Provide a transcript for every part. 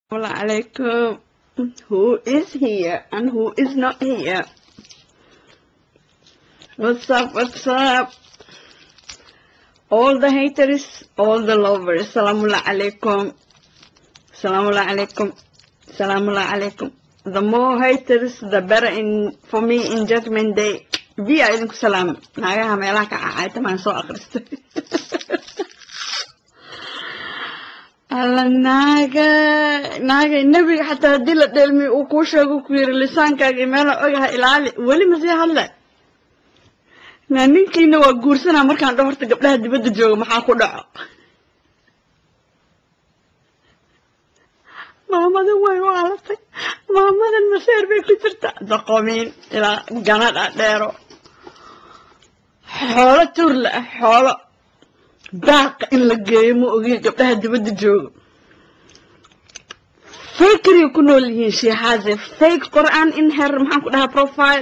alaikum. Who is here and who is not here? What's up? What's up? All the haters, all the lovers. Salamullah alaikum. Salamullah alaikum. Salamullah alaikum. The more haters, the better in for me in Judgment Day. Biya idinku salaam. Naagaha meelaha ka cacay tamaan soo akhristay. alla naaga naaga nebiga xataa haddii la dheelmi uu kuu sheego ku yiri lisaankaaga meela ogaha ilaali weli masii hadle naa ninkiina waa guursanaa markaan dho horta gabdhaha dibadda jooga maxaa ku dhaco maamadan way u alatay maamadan maseer bay ku jirta daqomiin ilaa ganadha dheero xoolo tuurla ah xoolo daaqa in la geeyo ma ogiyo gabdhaha dibadda jooga fakery ku nool yihiin she has a fake Quran in her maxaan ku dhahaa profile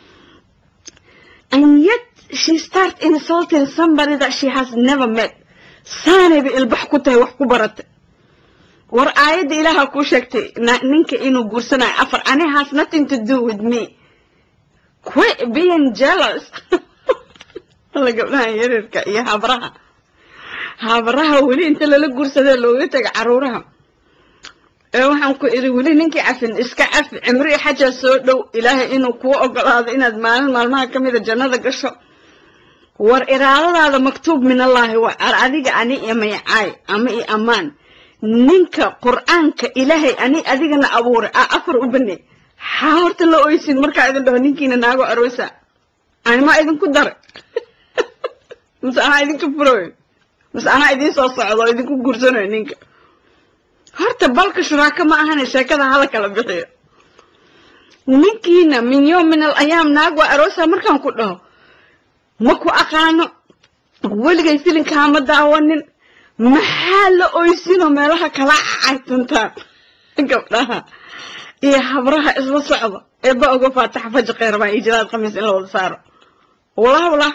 and yet she start insulting somebody that she has never met saanayba ilbax ku tahay wax ku baratay war aayadda ilaaha kuu sheegtay ninka inuu guursanayo afar ani has nothing to do with me quit being jealous alla gabdhaha yaryarka iyo habraha habaraha weli inta lala guursadee looga taga caruuraha ee waxaan ku idhi weli ninkii cafin iska cafi cimri xajaa soo dhow ilaahay inuu kuu ogolaado inaad maalin maalmaha ka mida jannada gasho war iraadadaada maktuub min allaahi waa ar adiga ani iyo maycaay ama iyo ammaan ninka qur'aanka ilaahay ani adigana abuuray a afar u baney xaa horta la oysin markaa idin dhaho ninkiina naago aroosa animaa idinku daray mise anaa idinka furoy mise anaa idiin soo socdo oo idinku guursanayo ninka horta balka shuraaka ma ahane sheekada hala kala bixiyo ninkiina min yowm min al ayaam naag waa aroosa markaan ku dhaho ma ku aqaano weligay filinkaa ma daawanin maxaa la oysinoo meelaha kala cacaytantaan gabdhaha iyo habraha isla socda eeba oga faataxa faji kheyrbaa iyo jilaad khamiis in la wada saaro walah walah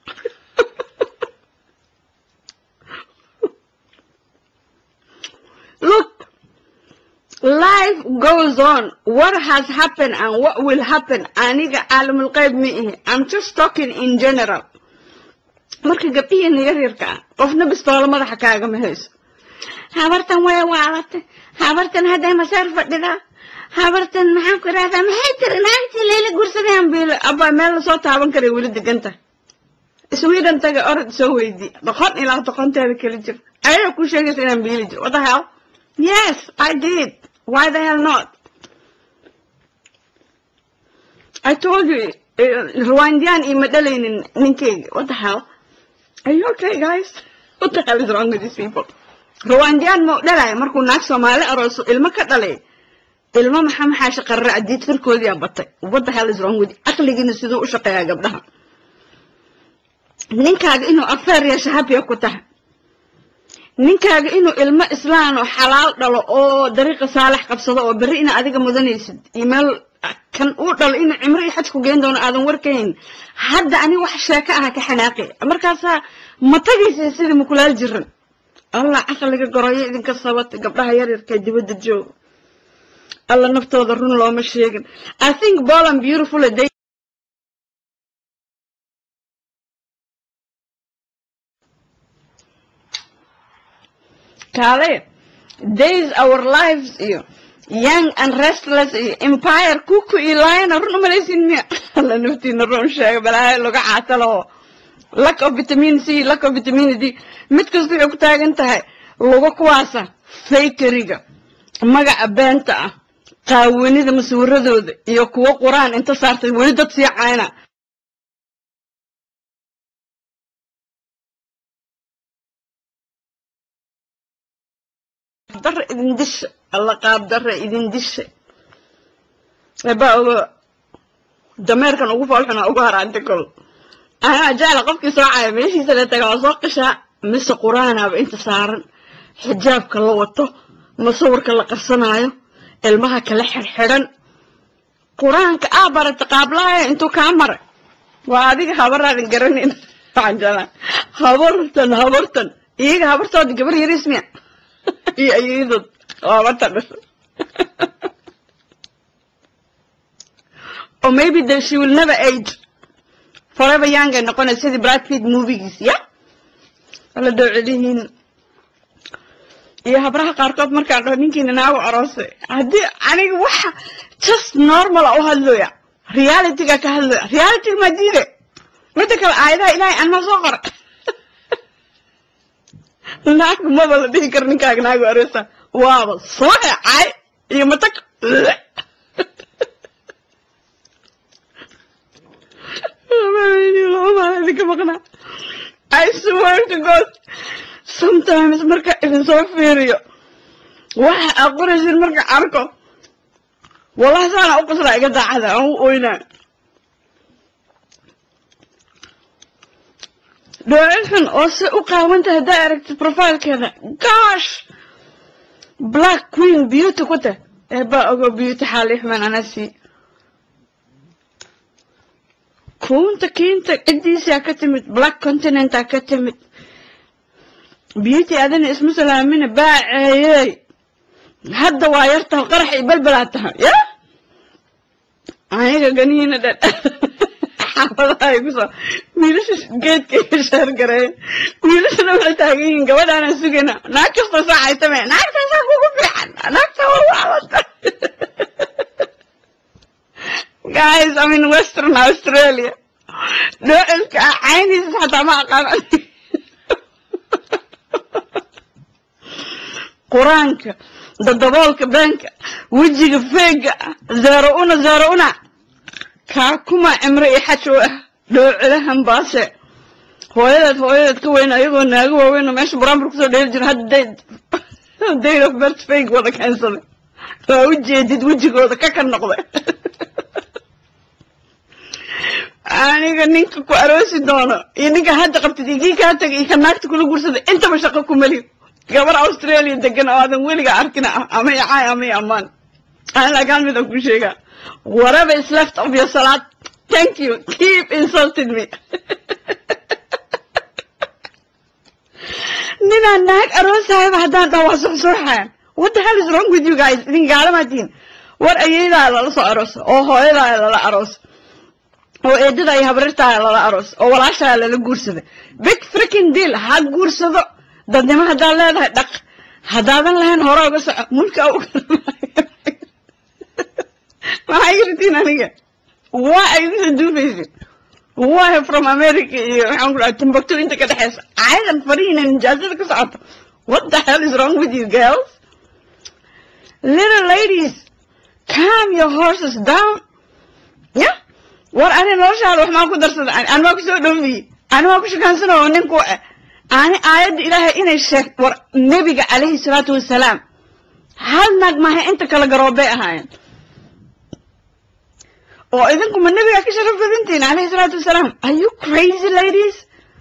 Look, life goes on. What has happened and what will happen. Aniga alamul qayb miihi. I'm just talking in general. Marka gabdhihiina yaryarka ah qofna bistoolo madaxa kaagama hayso habartan way waalatay habartan hadday masaar fadhidaa habartan maxaan ku idhahdaa maxay tiri naagtii leela gursadeen biilo abaa meel lasoo taaban karay weli degan tahay sweden taga orod soo weydii doqon ilaa doqonteeda kala jir ayaga ku sheegaysa inaan biili jiro what the hell Yes, I did. Why the hell not? I told you, Rwandan ima dhalaynin ninkeyga. What the hell? Are you okay, guys? What the hell is wrong with these people? Rwandan ma dhalaya markuu naag Soomaali arooso ilmo ka dhalay. Ilmo maxaa maxaa shaqarra adiid firkoodii aa batay. What the hell is wrong with you? Aqligiina siduu u shaqeeyaa gabdhaha. Ninkaaga inuu affair yeesho happy ku tahay. ninkaaga inuu ilmo islaan oo xalaal dhalo oo dariiqa saalax qabsado oo berri ina adiga mudanaysid iyo meel kan uu dhalo inuu cimro iyo xaj ku geen doono aadan warkayn hadda ani wax sheeko aha ka xanaaqi markaasaa ma tagaysa sidii mukulaal jiran allah caqliga goroyo idinka sabata gabdhaha yaryarka dibadda jooga alla naftooda run looma sheegin i think bolan beautiful day kale days our lives iyo young and restless iyo empire kuku iyo lion run umalaysin miya alla naftiina run sheega balaahay laga caatalo lack of vitamin c lack of vitamin d mid kasta waxay ku taagan tahay luga kuwaasa fakeriga magaca beenta ah qaawanida maswiradooda iyo kuwo quraan inta saartay weli dad sii cayna dara idin disha alla qaab dara idin disha ebaa ogo dameerkan ugu foolxuna ugu haraanta kol anaa jecla qofkii soo caya meeshiisa la taga waa soo qishaa mise quraanaaba inta saaran xijaabka la wato masawirka la qarsanaayo ilmaha kala xirxidhan qur-aanka aa barata qaablaaya intuu kaa maray waa adiga habaraadan garanayn waxaan jeclaa habartan habartan iyaga habartooda gabar yariis miya iyo ayadod waabata dhashay or maybe that she will never age forever young ay noqonaysa sidii brad pitt movigiis ya wala dowcelihiin iyo habraha qaarkood markaan dhaho ninkiina naagu aroosay haddii aniga waxa just normal u hadlooya realityga ka hadlooya realityga ma diide midda kale aayadaha ilaahay aan ma soo qora naag maba la dhihi karo ninkaaga naagu aroosa waaba soo hecay iyo matag idinka maqnaa I swear to God sometimes marka idin soo fiiriyo waxa aad qoraysin marka arko wallahi saana u qaslaa iga daacada aan u oynaa dhoocilkan oo se u qaawantahay haddaa aragtid profilekeeda gosh black queen beauty ku tah eebaa ogo beauty xaalixman anasi kuunta kiinta ciddiisaa ka timid black continentaa ka timid beauty adina isma salaamina baaceeyey hadda waa yartaha qarax iyo balbalaa tahay ya aniga ganihiina dhan xaafadaha ay kusoo wiilasha geedka iyo sheer gareeya wiilashana waxay taagan yihiin gabadhaanaan sugayna naag kasta saacaytame naagtaasaa kugu fiican naagta waa waalata guys I'm in Western Australia dhoocilka ah cayniisa xataa ma aqaan qur-aanka dadaboolka beenka wejiga feega zaaro una zaaro una kaa kuma cimro iyo xaj u ah dhoocilahan baase hooyadeed hooyadeed ka weyn ayagoo naago waaweyn oo meesha buraanbur kusoo dheeli jira hadda date date of birth fake wada keensaday waa u jeedid wejigooda ka ka noqday aniga ninka ku aroosi doono iyo ninka hadda qabtid iyo kii kaa tagay iyo ka naagta kula gursada intaba shaqo ku meli gabar australia degan oo aadan weliga arkina ah ama icaay ama i ammaan aan lagaan midaan ku sheegaa whatever is left of your salad thank you keep insulting me ninaan naag aroosahayba haddaan dhaho waa suxsuuxayan what the hell is wrong with you guys idin gaalamatiin war ayeydaa lala soo aroosa oo hooyadaa lala aroosa oo eedada iyo habrirtaa lala aroos oo walaashaa lala guursada big freaking deal ha guursado dadnimo haddaad leedahay dhaq haddaadan lahayn hore uga soco mulka u maxay irtiin aniga waa ay idinsa duufaysid waa from america iyo waxaan ku dhaha timbuktu inta ka dhexeysa caayadan farihiina nijaasada ka socoto what the hell is wrong with you girls little ladies calm your horses down yeah war ani noloshaada wax maa ku darsada ani maa kusoo dhowmiyey ani maa ku shukaansana oo nin ku eh ani aayadda ilaahay inay sheeg war nebiga calayhi salaatu wasalaam hal naag maaha inta kale garoobay ahaayeen oo idinku ma nebiga ka sharaf badantihin calayhi salaatu wasalaam are you crazy ladies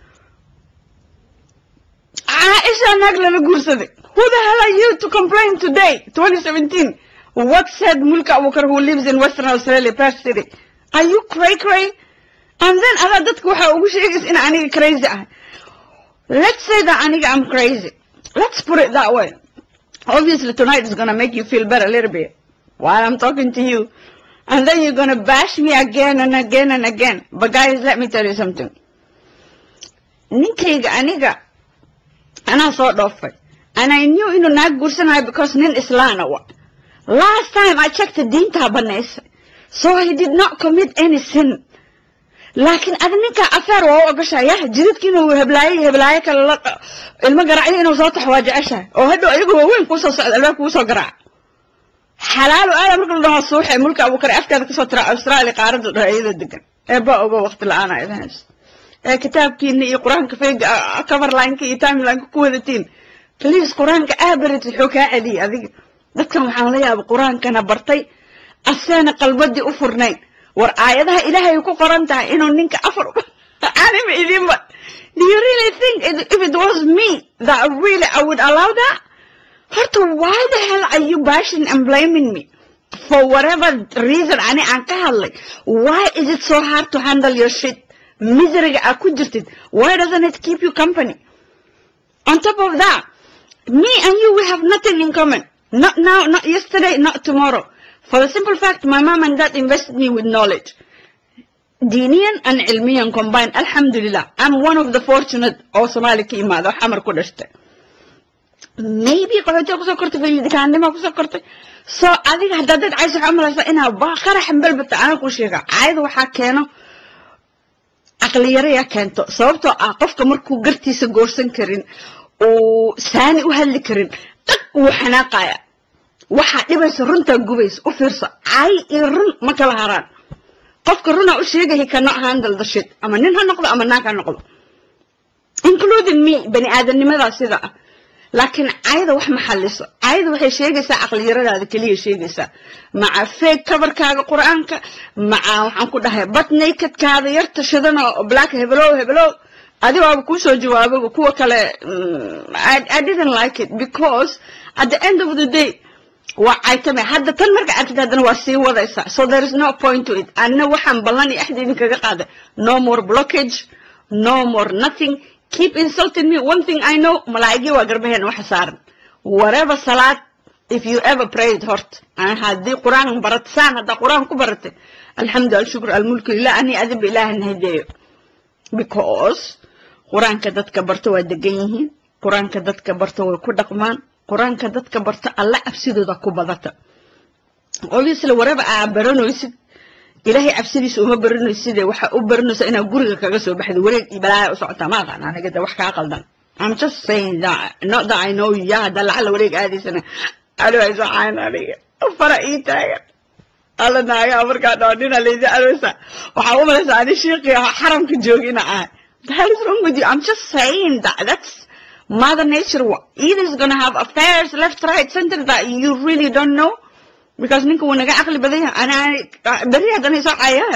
caaisha naag lala guursaday who the hell are you to complain today 2017 what said mulka abukar who lives in western australia perth city are you cray cray and then adaa dadka waxaa ugu sheegaysa in aniga crazy ah let's say that aniga I'm crazy let's put it that way obviously tonight is gonna make you feel better a little bit while I'm talking to you and then you're gonna bash me again and again and again but guys let me tell you something ninkayga aniga anaa soo dhoofay and I knew inuu naag guursanayo because nin islaana wa last time I checked diintaa banaysay so he did not commit any sin laakiin adi ninkaa afeer waa u ogashaya jidadki inuu heblaayo heblaayo kale la ilmo garacyo inuu soo taxo waa jeceshahay oo hadhow ayagu waaweyn kuu soo socda albaab kuu soo garaaca xalaalo aada marka la dhaho suuxe mulka abukare afkeeda kasoo tira australia qaarada dhaho iyada degan eeba ogo waqti la-aan ay lahays ee kitaabkiina iyo qur-aanka fayga coverlineka iyo timelineka ku wadatiin please qur-aanka aabarid wuxuu kaa celiyay adiga dadkan waxaan la yaaba qur-aankana bartay aseena qalbadii u furnayn war aayadaha ilaahay ku qoran tahay inuu ninka afar anima idinba do you really think if it was me that really I would allow that horta why the hell are you bashing and blaming me for whatever reason ani aan ka hadlay why is it so hard to handle your shit miseryga aad ku jirtid why doesn't it keep you company on top of that me and you we have nothing in common Not now, not yesterday, not tomorrow. For the simple fact, my mom and dad invested me with knowledge. Dinian and ilmiyan combined. Alhamdulillah. I'm one of the fortunate oo Somali ka imaado xamar ku dhashtay. Maybe qaxootiga kusoo kortay fayidikaannima kusoo kortay. So adiga haddaad dad caysa waxaa umalaysaa inaa ba qarax balbata ana ku sheega. Caayada waxaa keeno caqli yaro yaa keento. Sababtoo ah qofka markuu gartiisa goorsan karin uu saani u hadli karin dhaq wuu xanaaqaya. waxaa dhibaysa runtaa gubaysa u fiirso cay iyo run ma kala haraan qofka runaa u sheegaya cannot handle the shit ama nin ha noqdo ama naag ha noqdo including me bani aadamnimadaa sida ah laakiin cayda wax ma xaliso cayda waxay sheegaysaa caqliyaradaada keliya sheegaysaa maca feeg kabarkaaga qur-aanka maca waxaan ku dhahay bat nakedkaada yarta shidana oo black hebelow hebelow adigaaba kuu soo jawaababa kuwa kale I didn't like it because at the end of the day waa caytame hadda tan marka arkid haddana waa sii wadaysaa so there is no point to it anina waxaan ballan iyo axda idinkaga qaaday no more blockage no more nothing keep insulting me one thing i know malaa'igii waa garbaheena waxa saaran whatever salaad if you ever prayed hort haddii qur-aan barat saan haddaa qur-aan ku baratay alxamdu alshukr almulku lilah ani adiba ilaaha hadeeyo because qur-aanka dadka barto waa degan yihiin qur-aanka dadka barto way ku dhaqmaan qur-aanka dadka barta alla cabsidooda ku badata obviously whatever aa baranaysid ilaahay cabsidiisa uma baranaysid waxa u baranaysa inaad guriga kaga soo baxdo wareeg iyo balaaya u socotaa ma aqaan aniga de wax kaa qaldan I'm just saying that not that I know you yaa hadda lacala wareeg aadaysana aniga ay socaan aniga fara ii taagan alla naagaa markaa dhaho nina laydi alwaysa waxaa u malaysaa ani shiiqii xaramka joogina ahay the hell is wrong with you I'm just saying that that's Mother Nature either is going to have affairs left, right, center that you really don't know. Because ninka wuu naga caqli badan yahay ana beri haddana isoo cayaa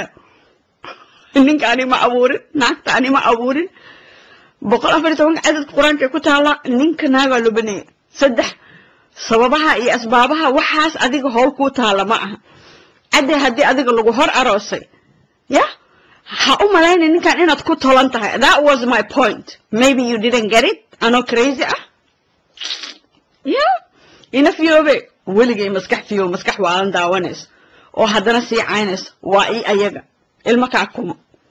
ninka ani ma abuurin naagta ani ma abuurin boqol afar iyo tobanka cadadka qur-aanka ku taala ninka naagaa loo baneeyay saddex sababaha iyo asbaabaha waxaas adiga howl kuu taala ma aha cadde haddii adiga lagu hor aroosay yah ha u malayna ninkan inaad ku tolan tahay that was my point maybe you didn't get it anoo crazy ah ya ina fiyoobe weligay maskax fiyo maskax waalan daawanayso oo haddana sii caynayso waa ii ayaga ilmo kaa kuma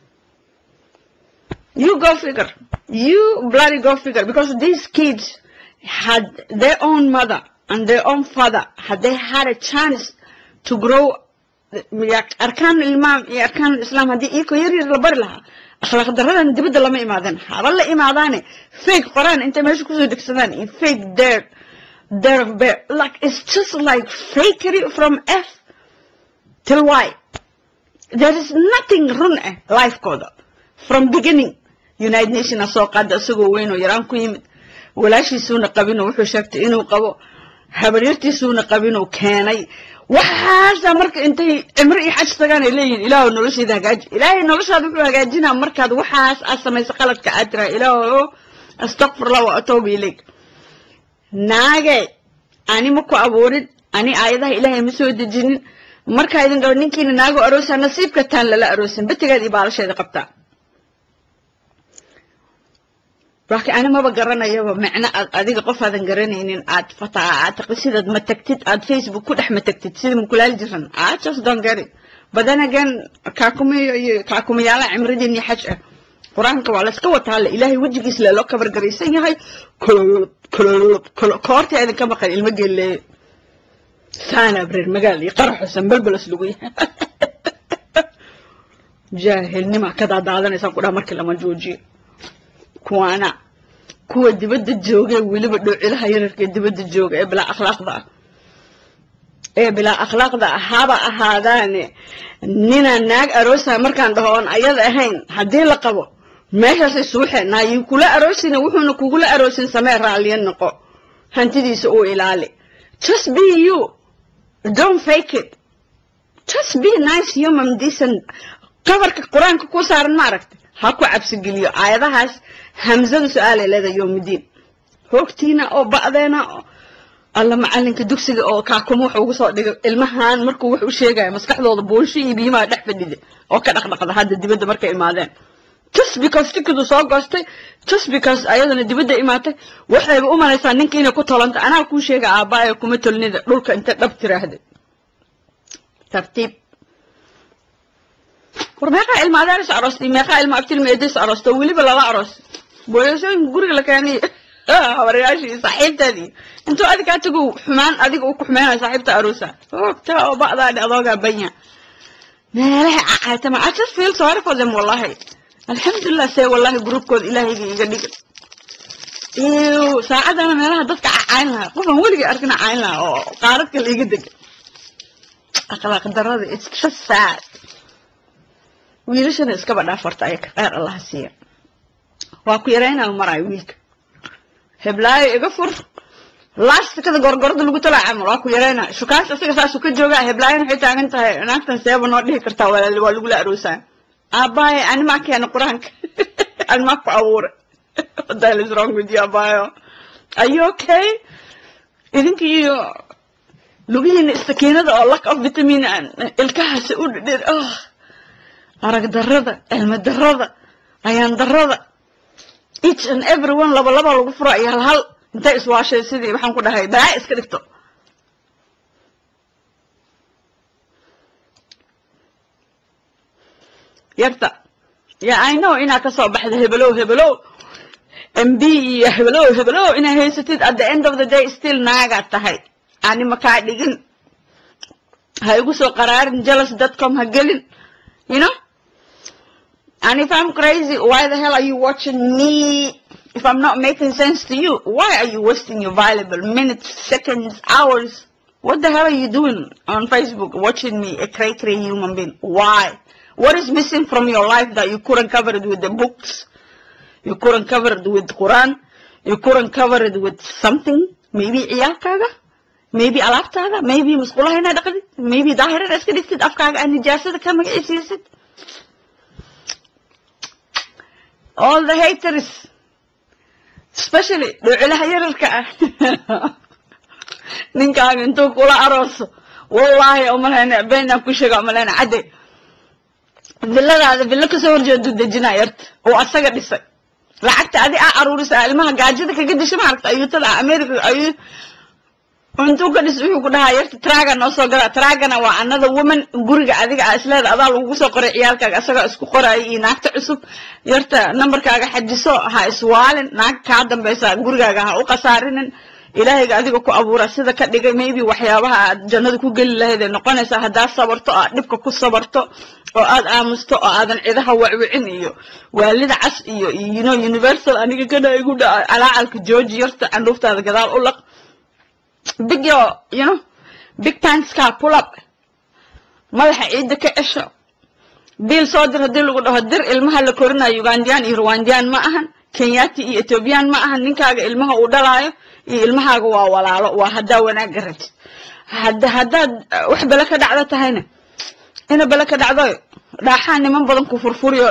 you go figure you bloody go figure because these kids had their own mother and their own father had they had a chance to grow arkaan ilmaam iyo arkaan islaam haddii iyakoo yar yar la bari lahaa akhlaaq daradan dibadda lama imaadan haba la imaadaane fake qoraan intay meesha kusoo degsadaan iyo fake dare dare of bear like it's just like fakery from f till y there is nothing run eh lifekooda from beginning united nationa soo qaada isagoo weyn oo yaraan ku yimid walaashiisuuna qabinoo wuxuu sheegtay inuu qabo habaryartiisuuna qabinuu keenay waxaasa marka intay cimro iyo xaj tagaan ay leeyihin ilaahu nolosheeda hagaaji ilaahay noloshaada wuxuu hagaajinaa markaad waxaas aad samayso qaladka aad tiraa ilaahu astakfirullah wa atuubu ilayk naage ani ma ku abuurin ani aayadaha ilaahay ma soo dejinin markaa idin gabo ninkiina naago aroosaa nasiibka taan lala aroosin betigeed iyo baalasheeda qabtaa laakiin ani maba garanayaba micno aad adiga qof aadan garanaynin aad fataa aad sidaad ma tagtid aad facebook ku dhex ma tagtid sida mukulaali jiran I just don't get it but then again kaakumiyo iyo kaakumiyaala cimridiin iyo xaj ah qur-aanka waa layska wataa le ilaahay wejigiis le loo kabar garaysan yahay koortii idinka maqan ilmo geelleeye saana abreer magaal iyo qaraxusan balbalas lagu yahay jaahilnima ka daadaadanaysa ku dhaa markii lama joojiyo kuwaana kuwa dibadda jooga weliba dhowcilaha yararka dibadda jooga ee bilaa akhlaaqda ah ee bilaa akhlaaqda ah haba ahaadaane ninaan naag aroosa markaan dhaho oon ayada ahayn haddii la qabo meeshaasay suuxeen naayi kula aroosina wuxuuna kugula aroosin samee raalliya noqo hantidiisa uu ilaali just be you don't fake it just be nice human decent qabarka qur-aanka ku saaran ma aragta ha ku cabsigeliyo aayadahaas hamzadu su-aalay leedahay yowmidiin hoogtiina oo ba'deena alla macalinka dugsiga oo kaakuma wuxuu ugu soo dhigay ilmahan markuu wax u sheegaya maskaxdooda buunsho iyo biyimaa dhex fadhida oo ka dhaqdhaqda hadda dibadda markay imaadeen just because tikidu soo goostay just because ayadana dibadda imaatay waxayba u malaysaa ninka inay ku tolanta anaa kuu sheega aabbaaya kuma tolnida dhulka inta dhab tiraahday tartiib war meeqaa ilma adaaris aroostay meeqaa ilma abtilma eedis aroosto weliba lala aroos booyasooyinka guriga la keenay habaryaashii saaxiibteedii intuu adigaa tagu xumaan adiga uu ku xumeynaya saaxiibta aroosa ogta oo ba'daadhi adoogaa banya meelaha cacaytama I just feel sorry for them wallahi alxamdulilah see wallahi gruubkooda ilaahayga iga dhiga ew saacadana meelaha dadka cacayn lahaa qofaan weligay arkin cacayn lahaa oo qaaradka la iga dega akhlaaq darada it's just sad wiilashana iskaba dhaafarta ayaka kheyr allaha siiya waa ku yaraynaa maraayo wiilka heblaayo iga fur laastikada gorgorada lagu talaa camal waa ku yaraynaa shukaas isaga saasuu ka joogaa heblaayana waxay taagan tahay naagtan seeba noo dhihi kartaa walaali waa lagula aroosaa aabbaaya animaa keena qur-aanka animaa ku abuura what the hell is wrong with you aabaayo are you okay idinka iyo lugihiina istakiinada oo lack of vitamin ilkahaasi u dhidhir oh arag darada cilmi darada ayaan darada each and every one laba laba lagu furo iyo hal hal intay iswaashay sidii waxaan ku dhahay balaa iska dhigto yarta ya i know inaad ka soo baxda hebelow hebelow mb iyo hebelow hebelow inaad haysatid at the end of the day still naagaad tahay ani makaa dhigin ha igu soo qaraarin jealous dadcom ha gelin you know and if i'm crazy why the hell are you watching me if i'm not making sense to you why are you wasting your valuable minutes seconds hours what the hell are you doing on facebook watching me a cray cray human being why what is missing from your life that you couldn't cover it with the books you couldn't cover it with quran you couldn't cover it with something maybe ciyaalkaaga maybe alaabtaada maybe musqulaha inaad dhaqdid maybe daahir inaad iska dhigtid afkaaga aad nijaasada ka magiciisiisid all the haters especially dhucilaha yararka ah ninkaaga intuu kula arooso wallaahi umaleyna beenaan ku sheega umaleyna cadde villadaada villo kasoo horjeedu dejinaa yarta oo asaga dhisay lacagta adi aa aruurisa ilmaha gaajada kaga disha maaragta ayuutada america ayuu intuu ka dhis wuxuu ku dhahaa yarta traga noo soo gala tragana waa another woman guriga adiga aa isleeda adaa lagugu soo qoray ciyaalkaaga asagoo isku qoraayo iyo naagta cusub yarta nambarkaaga xajiso ha iswaalin naag kaa dambaysa gurigaaga ha u qasaarinin ilaahayga adiga ku abuura sida ka dhigay maybe waxyaabaha aad jannada ku geli lahayd ay noqonaysaa haddaad sabarto oo aad dhibka ku sabarto oo aad aamusto oo aadan cidaha wacwicin iyo waalida cas iyo you know universal aniga kana igu dhaca calaacalka jooji yarta candhuuftaada gadaal u laq big yo you know big pantskaa pull up madaxa ciidda ka cesho biil soo dir haddii lagu dhaho dir ilmaha la korinayo ugandiyaan iyo rwandiyaan ma ahan kenyati iyo ethoobiyan ma ahan ninkaaga ilmaha uu dhalaayo iyo ilmahaaga waa walaalo waa haddaa wanaagga rabtid hadda haddaad wax bele ka dhacdo tahayna ina bele ka dhacdo dhaaxaa niman badan ku furfuriyo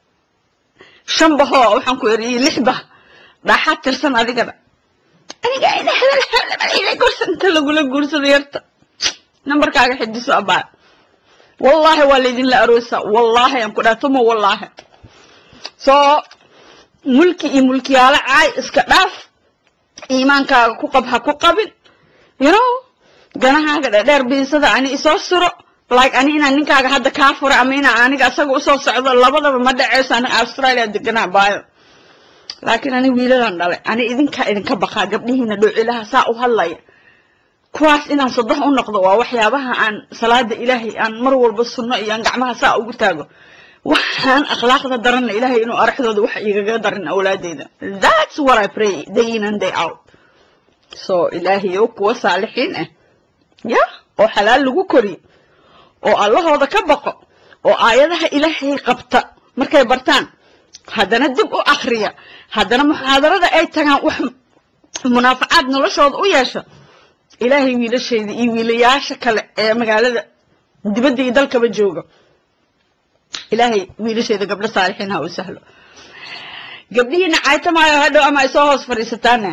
shan bahoo waxaan ku eriyey lix bah dhaaxaa tirsan adigaba aniga ina hebel hebel guursan inta lagula guursado yarta nambarkaaga xidiso abaa wallaahi waa laydinla aroosa wallaahi aan ku dhaha tuma wallaahi soo mulki iyo mulkiyaalo caay iska dhaaf iimaankaaga ku qab ha ku qabin you know ganahaaga dhadheer biinsada ani isoo suro like ani inaan ninkaaga hadda kaa fura ama inaan aniga asaga usoo socdo labadaba ma dhaceyso aniga australia deganaa baayo laakiin ani wiiladan dhalay ani idinkaa idinka baqaa gabdhihiina dhowcilaha saa u hadlaya kuwaas inaan sadex u noqdo waa waxyaabaha aan salaada ilaahay aan mar walba sunno iyo aan gacmaha saa ugu taago waxaan akhlaaqda daranna ilaahay inuu araxdooda wax igaga darin awlaadeyda that's what I pray day in and day out so ilaahayow kuwa saalixiin ah ya oo xalaal lagu koriyo oo allahooda ka baqo oo aayadaha ilaahay qabta markay bartaan haddana dib u akriya haddana muxaadarada ay tagaan wax munaafacaad noloshooda u yeesha ilaahay wiilashayda iyo wiilayaasha kale ee magaalada dibadda iyo dalkaba jooga ilaahay wiilashayda gabdho saalixiin ha u sahlo gabdhihiina caytamaayo hadhow ama ay soo hoos fadhiisataane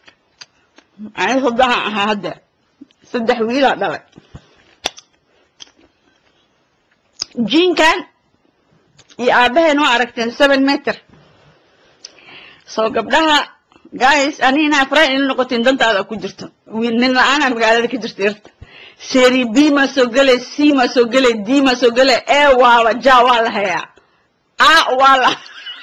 ani saddexa ahaa hadda saddex wiilaa dhalay jiinkan iyo aabaheen waa aragteen seven meter soo gabdhaha guys anina afrayn ila noqotiin dantaada ku jirto nin la-aanaa magaalada ka jirta irta seri b ma soo gele c ma soo gele d ma soo gele e waaba ja waa la hayaa a waa la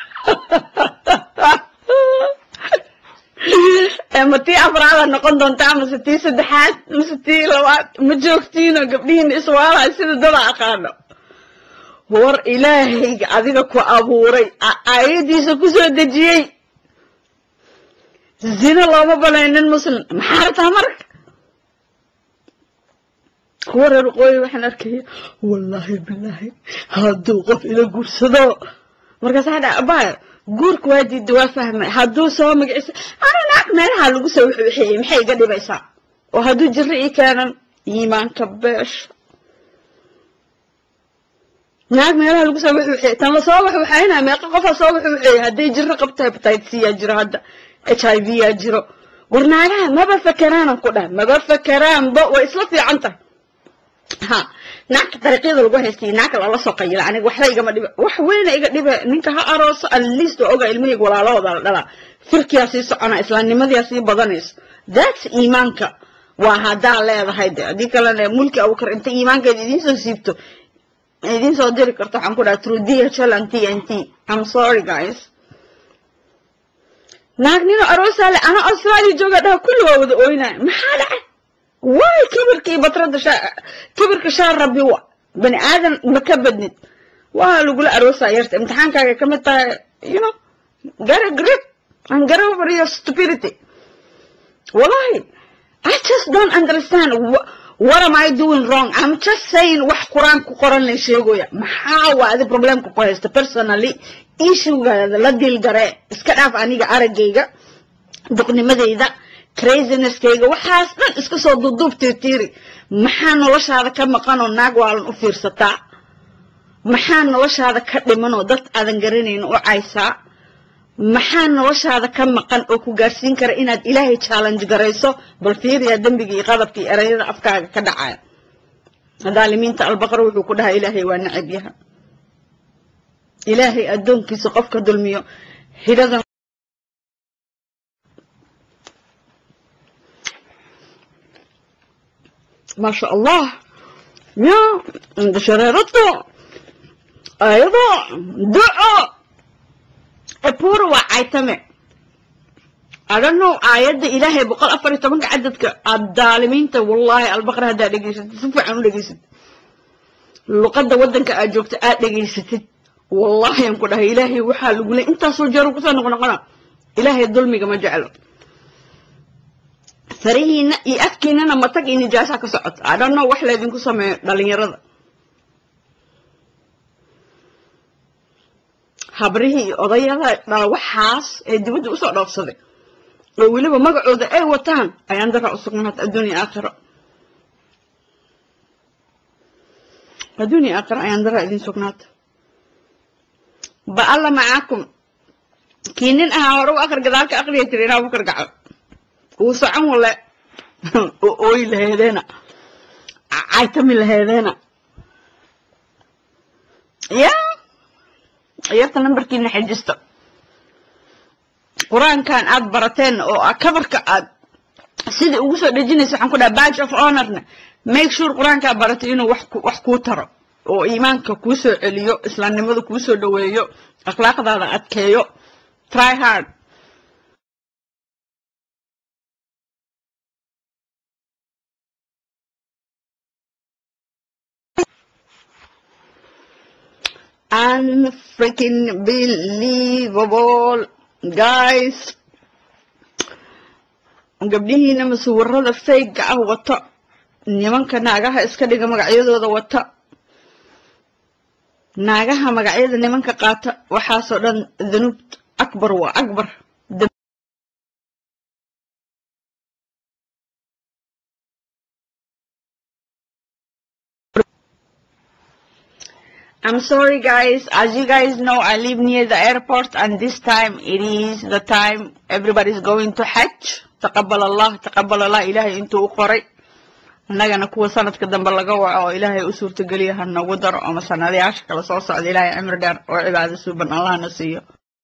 ma tii afraada noqon doontaa mase tii saddexaad mase tii labaad ma joogtiino gabdhihiina iswaalaha sida dada aqaano war ilaahayga adiga ku abuuray aayadiisa ku soo dejiyey zina looma banaynin muslim maxaa rabtaa marka kuwa reer waqooyi waxaan arkaya wallaahi bilaahi hadduu qof ila guursado markaasaa dha abaya guurka waa diida waa fahmay hadduu soo magaciisa ana naag meelaha lagu soo waxeeyey maxay iga dhibaysaa oo hadduu jiro ii keenan iimaanka beesha naag meelaha lagu soo waxeeyey tan lasoo waxwaxaynaa meeqa qofaa soo waxwaxeeyey hadday jiro qabta hepatitis yaa jiro hadda h i v yaa jiro war naagaha maba fakeraanan ku dhaha maba fakeraanba way isla fiican tahay ha naagta dariiqyada lagu haystay naagka lala soo qayila aniga waxba igama dhiba wax weyna iga dhiba ninka ha arooso atleast waa oga ilmihayga walaalahooda la dhalaa firkiyaa sii socona islaamnimadiyaa sii badanayso that's iimaanka waa haddaa leedahay de haddii kalena mulki abukar inta iimaankeeda idiin soo siibto idiin soo diri karto waxaan ku dhaha through dhl and t n t i'm sorry guys naag nino aroosaale ana australia jooga dhaha kulli waa wada ooynaya maxaa dhacay waay kibirka iyo batrada kibirka shaa rabbi wa bani aadan ma ka badnid waa lagula aroosaa yarta imtixaankaaga ka mid tahay you know get a grip and get over your stupidity wallahi I just don't understand what, what am I doing wrong I'm just saying wax quraan ku qoran la sheegoya maxaa waa adi problemka ku haysta personally issuegaada la dilgare iska dhaaf aniga aragayga duqnimadayda crazinesskayga waxaas dhan iska soo duuduub tiirtiiri maxaa noloshaada ka maqanoo naag waalan u fiirsataa maxaa noloshaada ka dhimanoo dad aadan garanayn u caysaa maxaa noloshaada ka maqan oo ku gaarsiin kara inaad ilaahay challenge garayso bal fiiriyaa dembiga iyo qadabka iyo erayada afkaaga ka dhacaya daalimiinta albaqar wuxuu ku dhahaa ilaahay waa nacab yaha ilaahay addoonkiisa qofka dulmiyo hidhadan ما شاء الله يا عند شريرته أيضا دعاء أبور وعيتمه I don't know آيات إلهي بقول أفر تمنك عددك الظالمين والله البقرة هذا دقيست سوف عنو دقيست لقد ودنك أجوكت آت دقيست والله ينقل إلهي وحال يقول أنت سجارو كسا نقنا قنا إلهي الظلمي كما جعله farihiina iyo afkiinana matag iyo nijaasa ka socoto I don't know wax laydinku sameeyo dhalinyarada habrihii iyo odayada dhala waxaas ee dibadda usoo dhoofsaday oo weliba magacooda ay wataan ayaan dara u sugnaata adduunya aakhiro adduunya aakhiro ayaan dara idin sugnaata ba alla macaakum kii nin ahaa hore u akri gadaalka akriya tiri inaa bukar gaco wuu socon wale oo ooyi laheedeena caytami laheedeena ya yarta nambarkiina xejisto qur-aankan aad barateen oo kabarka aad sida ugu soo dhejinaysa waxaan ku dhaha badge of honorna make sure qur-aankaa baratay inuu wax wax kuu taro oo iimaanka kuu soo celiyo islaamnimada kuu soo dhoweeyo akhlaaqdaada adkeeyo try hard unfreaking believable guys gabdhihiina masuwirada fayga ah wata nimanka naagaha iska dhiga magacyadooda wata naagaha magacyada nimanka qaata waxaasoo dhan danuub akbar waa akbar I'm sorry guys, as you guys know, I live near the airport and this time it is the time everybody's going to Hajj. تقبل الله تقبل الله إلهي انتو قري annagana kuwa sanadka dambe laga waco oo ilaahay u suurtageliya ha nagu daro ama sanadayaasha kale soo socda ilaahay cimri dheer oo cibaado suuban allahna siiyo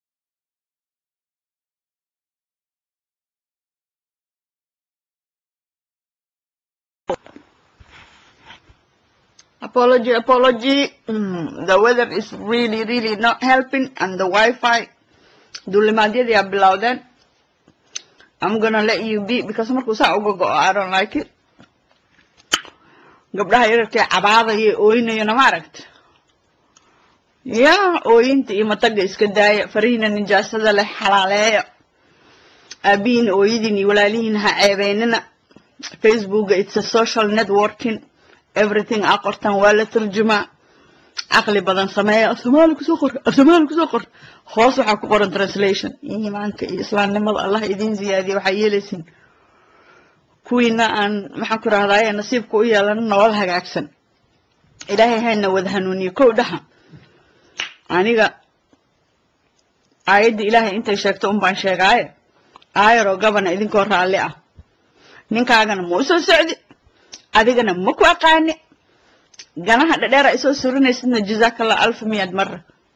apology apology mm, the weather is really really not helping and the wi-fi duulimaadyadii aa bilowdeen i'm gonna let you be because markuu saa uga go-o i don't like it gabdhaha yararkee cabaadaya ooynayana ma aragta ya ooyinta iyo mataga iska daaya farihiina nijaasada leh xalaaleeya aabihiina ooyadiin iyo walaalihiina ha ceebeynina facebooka it's a social networking everything aa qortaan waa la tarjumaa caqli badan sameeya afsoomaali kusoo qor afsoomaali kusoo qor hoos waxaa ku qoran translation iimaanka iyo islaamnimada allah idiin ziyaadiya waxaa yeelaysin kuwiina aan maxaan ku rahdaye nasiibka u yeelan nolol hagaagsan ilaahay hayna wada hanuuniyo kow dhaha aniga aayadda ilaahay intay sheegto un baan sheegaaye aayaroo gabana idinkoo raalli ah ninkaagana ma u soo socdi adigana ma ku aqaani ganaha dhadheera isoo surinaysidna jazaakallah alfa miyaad mara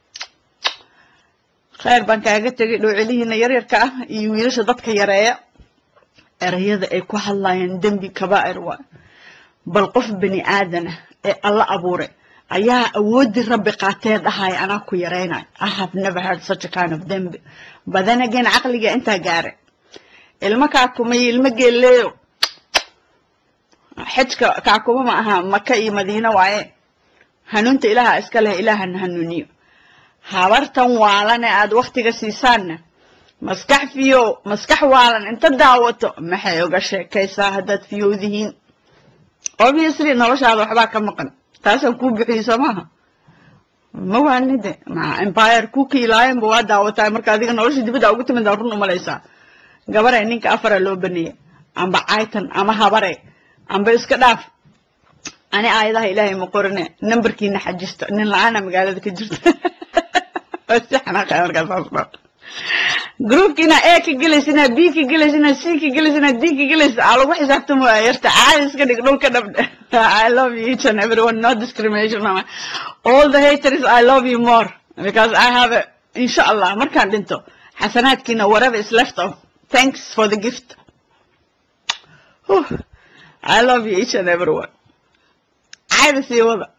khayr baan kaaga tegay dhowcelihiina yaryarka ah iyo wiilasha dadka yareeya erayada ay ku hadlayaan dembi kabaa'ir waa bal qof bani aadana ee alla abuuray ayaa awooddii rabbi qaatee dhahaya anaa ku yaraynayo i have never heard such a kind of dembi badan again caqliga intaa gaaray ilmo kaakuma iyo ilmo geelleeyo xajka kaakuma ma aha maka iyo madiina waaye hanuunta ilaaha iska leh ilaahana hanuuniyo habartan waalan ee aad waktiga siisaanna maskax fiyo maskax waalan inta daawato maxay uga sheekaysaa haddaad fiyowdihiin obviously noloshaada waxbaa ka maqan taasaan kuu bixiyey soo maaha ma waanide ma empire kuukii ilaayanba waa daawataa marka adiga nolosha dibadda ugu timid aa run umalaysaa gabare ninka afara loo baneeyey amba caytan ama habare amba iska dhaaf ani aayadaha ilaahay ma qorine nambarkiina xajista nin la-aana magaalada ka jirta si xanaaqaya markaa saas dhaa groupkiina a ka gelaysina b ka gelaysina c ka gelaysina d ka gelaysa aa lagu xisaabtamo yarta caadi iska dhig dhulka dhabdhe I love you each and everyone no discrimination all the haters I love you more because I have a inshallah markaan dhinto xasanaadkiina whatever is left of thanks for the gift Whew. I love you each and everyone caadi sii wada